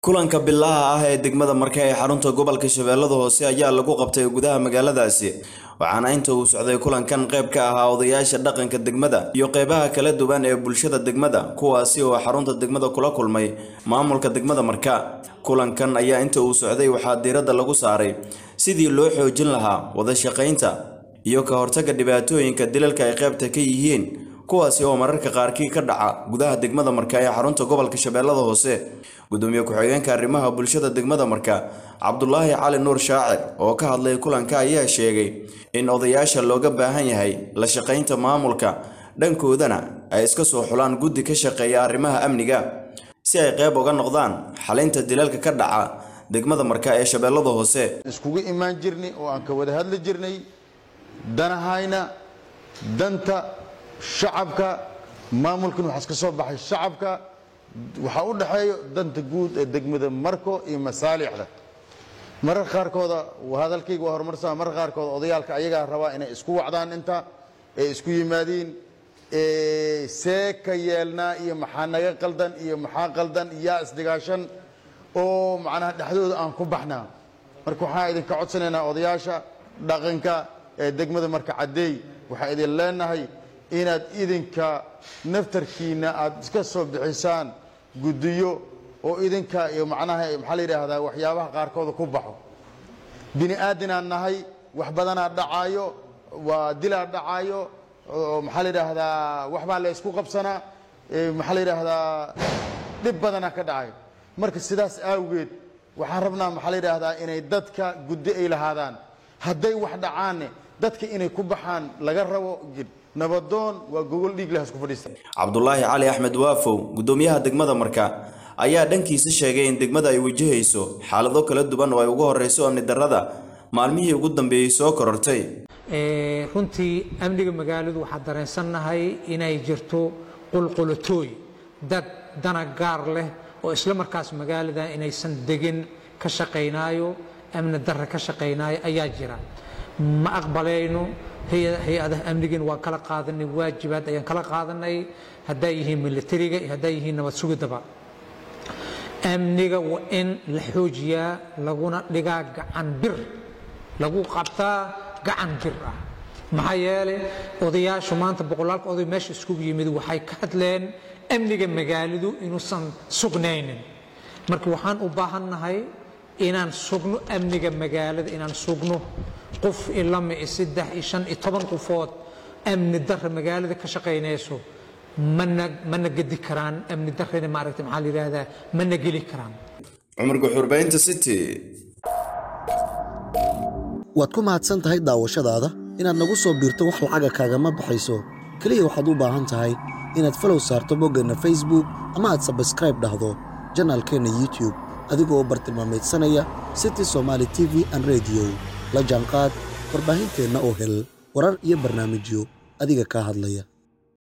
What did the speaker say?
kulanka bilaha ah ee degmada marka ee xarunta gobolka shabeellada hoose ayaa lagu qabtay gudaha magaaladaasi waxaana inta uu socday kulankan qayb ka ahaa odayaasha dhaqanka degmada iyo qeybaha kala duwan ee bulshada degmada kuwaasi oo xarunta degmada kula kulmay maamulka degmada marka kulankan ayaa inta uu socday waxaa diiradda lagu saaray sidii loo xoojin lahaa wada shaqaynta iyo ka hortagga dhibaatooyinka dilalka ay qaybta ka yihiin kuwaasi oo mararka qaarkii ka dhaca gudaha degmada marka ee xarunta gobolka shabeellada hoose gudoomiye ku-xigeenka arrimaha bulshada degmada marka cabdulaahi cali nuur shaacir oo ka hadlay kulanka ayaa sheegay in odayaasha looga baahan yahay la shaqaynta maamulka dhankoodana ay iska soo xulaan guddi ka shaqeeya arrimaha amniga si ay qayb uga noqdaan xalinta dilalka ka dhaca degmada marka ee shabeellada hoose iskugu imaan jirnay oo aan ka wada hadli jirnay danahayna danta shacabka maamulkan waxaa iska soo baxay shacabka waxaa u dhexeeyo danta guud ee degmada marko iyo masaalixda marar qaarkooda hadalkayga waa horumarsan marar qaarkooda odayaalka ayagaa rabaa inay isku wacdaan inta ee isku yimaadiin see ka yeelnaa iyo maxaa naga qaldan iyo maxaa qaldan yaa isdhigaashan oo macnaha dhexdooda aan ku baxnaa marka waxaan idinka codsanaynaa odayaasha dhaqanka ee degmada marka caddeey waxaan idin leenahay inaad idinka naftarkiina aad iska soo bixisaan guddiyo oo idinka iyo macnaha maxaa la yidhaahdaa waxyaabaha qaarkooda ku baxo bini aadinaan nahay wax badanaa dhacaayo waa dilaa dhacaayo oo maxaa la yidhaahdaa waxbaa la isku qabsanaa maxaa la yidhaahdaa dhib badanaa ka dhacayo marka sidaas awgeed waxaan rabnaa maxaa la yidhaahdaa inay dadka guddi ay lahaadaan hadday wax dhacaanne dadka inay ku baxaan laga rabo nabadoon waa gogol dhiig leh isku fadhiista cabdulaahi cali axmed waafow gudoomiyaha degmada marka ayaa dhankiisa sheegay in degmada ay wajahayso xaalado kala duwan oo ay ugu horeyso amni darrada maalmihii ugu dambeeyey soo korortay runtii amniga magaaladu waxaa dareensannahay inay jirto qulqulatooy dad dana gaar leh oo isla markaas magaalada inaysan degin ka shaqaynaayo amni darre ka shaqaynaayo ayaa jira ma aqbalayno hay-adaha amnigan waan kala qaadanay waajibaad ayaan kala qaadanay hadday yihiin militariga iyo hadday yihiin nabad sugidaba amniga waa in la xoojiyaa laguna dhigaa gacan bir lagu qabtaa gacan bir ah maxaa yeelay odayaashu maanta boqolaalka oday meesha iskugu yimid waxay ka hadleen amniga magaaladu inuusan sugnaynin marka waxaan u baahannahay inaan sugno amniga magaalada inaan sugno qof ilama iyo saddex iyo shan iyo toban qofood amni darra magaalada ka shaqaynayso mana mana gedi karaan amni darrena maaragta maxaa la yidhaahdaa mana geli karaan cumar guxurbaynta city waad ku mahadsan tahay daawashadaada inaad nagu soo biirto wax lacaga kaagama baxayso keliya waxaad u baahan tahay inaad falow saarto boggeenna facebook ama aad sabskraib dhahdo janaalkeenna youtube adigoo bartilmaameedsanaya city somaali t v an rediyo la jaanqaad warbaahinteenna oo hel warar iyo barnaamijyo adiga kaa hadlaya